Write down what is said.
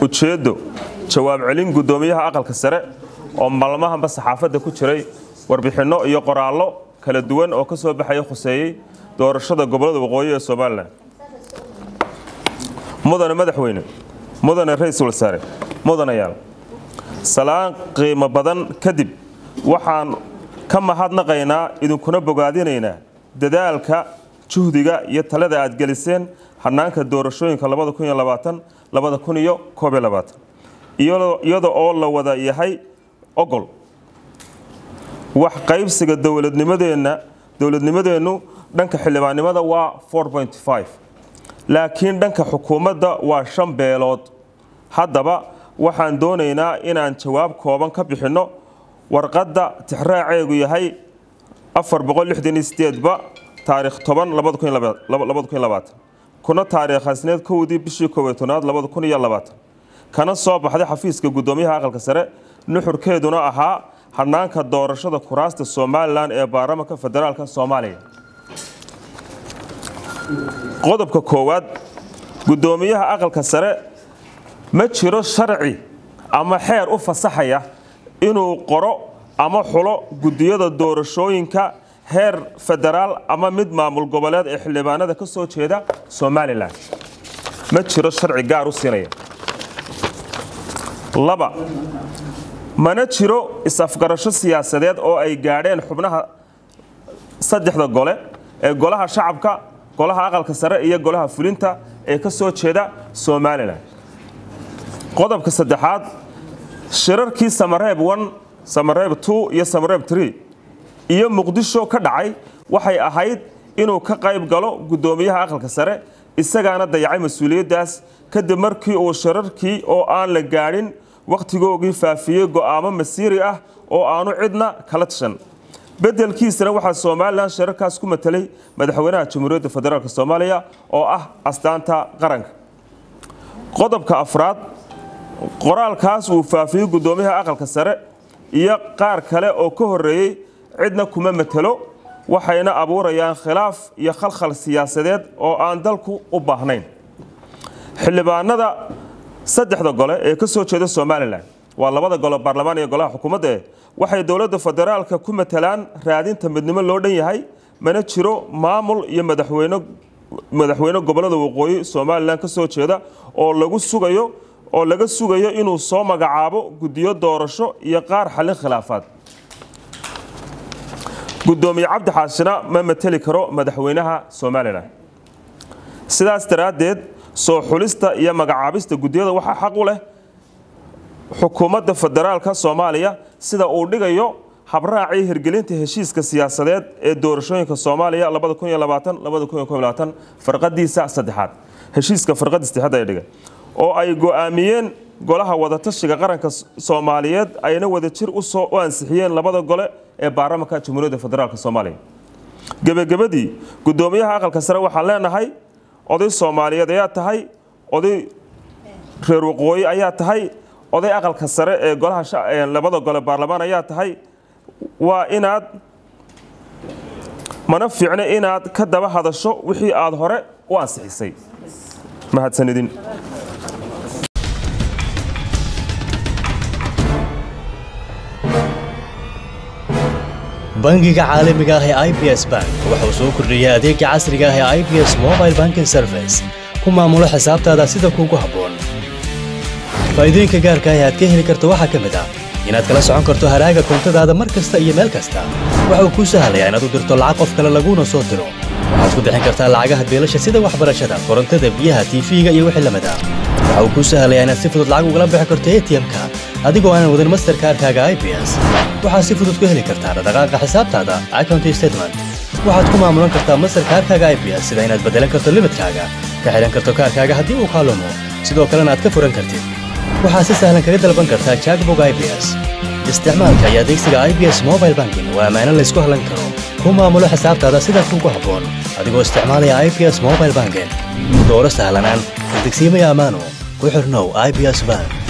ujeeddo jawaab celin guddoomiyaha aqalka sare oo maalmahanba saxaafadda ku jiray warbixinno iyo qoraallo kala duwan oo ka soo baxaya khuseeyey doorashada gobollada waqooyi ee somalilan mudane madaxweyne mudane ra-iisul wasaare mudanayaal salaan qiimo badan kadib waxaan ka mahadnaqaynaa idinkuna bogaadinaynaa dadaalka juhdiga iyo talada aad geliseen hanaanka doorashooyinka iyada oo la wada yahay ogol wax qaybsiga dowladnimadeenna dowladnimadeennu dhanka xildhibaannimada waa laakiin dhanka xukuumadda waa shan beelood haddaba waxaan doonaynaa inaan jawaab kooban ka bixinno warqadda tixraaceegu yahay ba taarikh kuna taariikhasneed kowdii bishii koobatoonaad kana soo baxday xafiiska guddoomiyaha aqalka sare nuxurkeeduna ahaa hanaanka doorashada kuraasta somalilan ee baarlamanka federaalk soomaaliya qodobka koowaad guddoomiyaha aqalka sare ma jiro sharci ama xeer u fasaxaya inuu qoro ama xulo guddiyada doorashooyinka heer federaal ama mid maamul goboleed ee xildhibaanada ka soo jeeda somalilan ma jiro sharci gaar u siinaya laba mana jiro is-afgarasho siyaasadeed oo ay gaadheen xubnaha saddexda gole ee golaha shacabka golaha aqalka sare iyo golaha fulinta ee ka soo jeeda somalilan qodobka saddexaad shirarkii samareeb samareeb iyo samareeb iyo muqdisho ka dhacay waxay ahayd inuu ka qayb galo guddoomiyaha aqalka sare isagaana dayacay mas-uuliyaddaas kadib markii uu shirarkii oo aan la gaadhin wakhtigoogii faafiyey go'aamo masiiri ah oo aanu cidna kala tashan beddelkiisana waxaa somalilan shirarkaas ku matelay madaxweynaha jamhuuriyadda federaalk soomaaliya oo ah astaanta qaranka qodobka afraad qoraalkaas uu faafiyey guddoomiyaha aqalka sare iyo qaar kale oo ka horreeyey cidna kuma matelo waxayna abuurayaan khilaaf iyo khalkhal siyaasadeed oo aan dalku u baahnayn xildhibaanada saddexda gole ee ka soo jeeda somalilan waa labada gole baarlamaan iyo golaha xukuumadda eh waxay dowladda federaalka ku matalaan raadinta midnimo loo dhan yahay mana jiro maamul iyo madaxweyne madaxweyne gobollada waqooyi somalilan ka soo jeeda oo lagu sugayo oo laga sugayo inuu soo magacaabo guddiyo doorasho iyo qaar xallin khilaafaad guddoomiye cabdi xaashina ma mateli karo madaxweynaha somalilan sidaas daraaddeed soo xulista iyo magacaabista guddiyada waxaa xaq u leh xukuumadda federaalka soomaaliya sida uu dhigayo habraacii hirgelinta heshiiska siyaasadeed ee doorashooyinka soomaaliya farqadiisa saddexaad heshiiska farqadii saddexaad ay dhigay oo ay go'aamiyeen golaha wadatashiga qaranka soomaaliyeed ayna wadajir u ansixiyeen labada gole ee baarlamanka jamhuuriyadda federaalk soomaaliya gebagabadii guddoomiyaha aqalka sare waxaan leenahay oday soomaaliyeed ayaa tahay oday reer waqooyi ayaa tahay oday aqalka sare ee golaha labada gole baarlamaan ayaa tahay waa inaad mana fiicno inaad ka daba hadasho wixii aad hore u ansixisay mahadsanidin bangiga caalamiga ah ee i b s bank wuxuu soo kordhiyey adeega casriga ah ee i b s mobile banking service ku maamulo xisaabtaada sida kuugu habboon faa'iidooyinka gaarka ah ee aad ka heli karto waxaa ka mid ah inaad kala socon karto haraaga koontadaada mar kasta iyo meel kasta waxa uu kuu sahlayaa inaad u dirto lacag qof kale laguuna soo diro waxaad ku bixin kartaa lacagaha beelasha sida waxbarashada korontada biyaha tiifiga iyo wixii lamid ah waxa uu kuu sahlayaa inaad si fudud lacag ugala bixi karto atm-ka adigoo aanan wadin masterkaarkaaga i b s waxaad si fudud ku heli kartaa dhaqdhaqaaqa xisaabtaada account statement waxaad ku maamulan kartaa masterkaarkaaga i b s sida inaad beddelan karto limidkaaga ka xidhan karto kaarkaaga haddii uu kaalumo sidoo kalena aad ka furan kartid waxaad si sahlan kaga dalban kartaa jackbog i b s isticmaalka iyo adeegsiga i b s mobile banking waa ammaano laysku hallan karo ku maamulo xisaabtaada sida kuugu habboon adigoo isticmaalaya i b s mobile banking dooro sahlanaan degsiimaya ammaano ku xirnow i b s bank